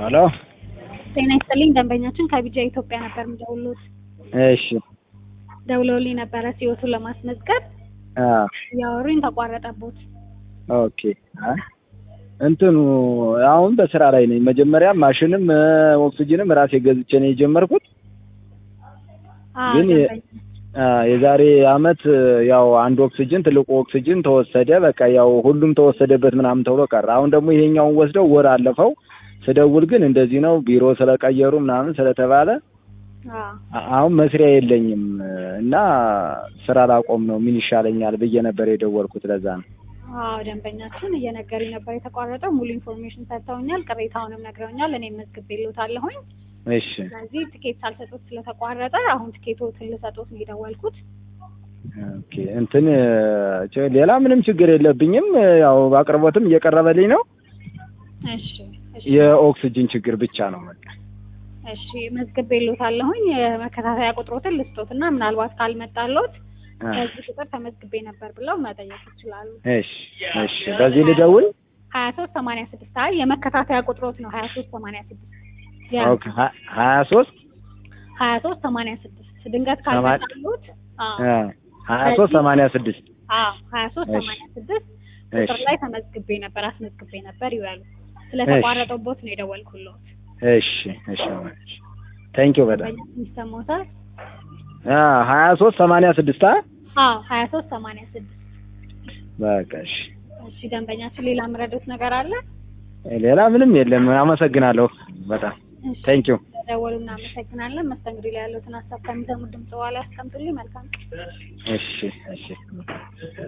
ሄሎ ጤና ይስጥልኝ ደንበኛችን ከቢጃ ኢትዮጵያ ነበር የሚደውሉት። እሺ ደውለውልኝ ነበረ ሲወቱን ለማስመዝገብ አ እያወሩኝ ተቋረጠቦት። ኦኬ አይ እንትኑ አሁን በስራ ላይ ነኝ። መጀመሪያ ማሽንም እ ኦክስጅንም ራሴ ገዝቼ ነው የጀመርኩት። አዎ ግን የ- ደንበኛ አ የዛሬ አመት እ ያው አንድ ኦክስጅን ትልቁ ኦክስጅን ተወሰደ። በቃ ያው ሁሉም ተወሰደበት ምናምን ተብሎ ቀረ። አሁን ደግሞ ይሄኛውን ወስደው ወር አለፈው። ስደውል ግን እንደዚህ ነው ቢሮ ስለቀየሩ ምናምን ስለተባለ አዎ አ- አሁን መስሪያ የለኝም እ እና ስራ ላቆም ነው ምን ይሻለኛል ብዬ ነበር የደወልኩት። ለዛ ነው። አዎ ደንበኛችን እየነገሩኝ ነበር የተቋረጠው። ሙሉ ኢንፎርሜሽን ሰጥተውኛል፣ ቅሬታውንም ነግረውኛል። እኔም መዝግቤልዎታለሁኝ። እሺ ስለዚህ ትኬት ሳልሰጡት ስለተቋረጠ አሁን ትኬቶትን ልሰጡት ነው የደወልኩት። ኦኬ እንትን እ ች- ሌላ ምንም ችግር የለብኝም። እ ያው አቅርቦትም እየቀረበልኝ ነው። እሺ እሺ የኦክስጅን ችግር ብቻ ነው በቃ። እሺ መዝግቤልዎታለሁኝ። የመከታተያ ቁጥሮትን ልስጦትና ምናልባት ካልመጣልዎት አ በዚህ ቁጥር ተመዝግቤ ነበር ብለው መጠየቅ ይችላሉ። እሺ እሺ በዚህ ልደውል። ሀያ ሶስት ሰማንያ ስድስት አይ የመከታተያ ቁጥሮት ነው ሀያ ሶስት ሰማንያ ስድስት ኦኬ ሀ- ሀያ ሶስት ሀያ ሶስት ሰማንያ ስድስት ድንገት ሰማ- ካልመጣልዎት አ ሀያ ሶስት ሰማንያ ስድስት አዎ ሀያ ሶስት እሺ። ሰማንያ ስድስት ቁጥር እሺ ላይ ተመዝግቤ ነበር አስመዝግቤ ነበር ይላሉ። ስለተቋረጠቦት ነው የደወልኩልዎት። እሺ እሺ ቴንኪው በጣም ደንበኛ ይሰማዎታል? አ ሀያ ሶስት ሰማንያ ስድስት አ አዎ ሀያ ሶስት ሰማንያ ስድስት በቃ እሺ እሺ ደንበኛችን ሌላ ምረዶት ነገር አለ? ሌላ ምንም የለም። አመሰግናለሁ በጣም እሺ ቴንኪው። ደወሉ እናመሰግናለን። መስተንግዶ ላይ ያሉትን ሀሳብ ከሚሰሙ ድምጽ በኋላ ያስቀምጡልኝ። መልካም ቀን። እሺ እሺ